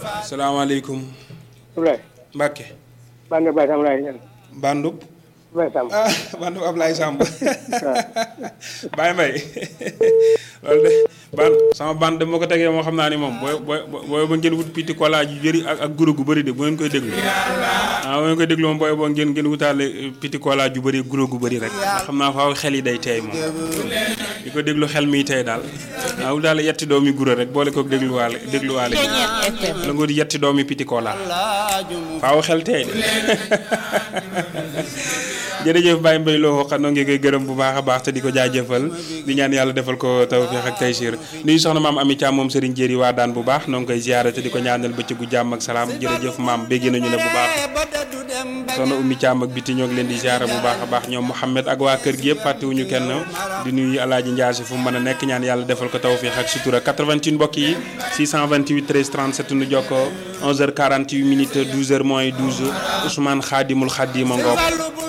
salaamaaleykum Ablaye Mbacke Bande Baye Sam laay ñaan Bandub Baye Sam ah Bandub Ablaye Samb Baye Mbaye loolu de ban sama band de moo ko tegee moo xam naa ni moom booy booy booy ba ngeen wut piti kola ju jëri ak ak guro gu bëri de bu ngeen koy déglu ah bu ngeen koy déglu moom booy boo ngeen ngeen wutaale piti kola ju bëri guro gu bëri rek ndax xam naa faaw xel yi day teey moom di ko déglu xel miy tey daal waaw daal yetti doomi guro rek boole ko dégluwaale dégluwaale la nga di yetti doomi piti kola faaw xel tey de jërëjëf Baye Mbaye loo xam noo ngi koy gërëm bu baax a baax te di ko jaajëfal di ñaan yàlla defal ko tawfiix ak taysiir nuyu soxna maam Ami Thiam moom Serigne Jéeri waa daan bu baax noo ngi koy ziyaare te di ko ñaanal bëccëgu jàmm ak salaam jërëjëf maam bégg nañu la bu baax soxna Oumy Thiam ak biti ñoo ngi leen di ziyaare bu baax a baax ñoom Mouhamed ak waa kër gi yëpp fàttewuñu kenn di nuyu Alaaji Njaase fu mu mën a nekk ñaan yàlla defal ko tawfiix ak sutura 88 mbokk yi 628 13 37 nu jokkoo 11h48 minutes 12h moins 12 Ousmane Khadimul Khadim ngoog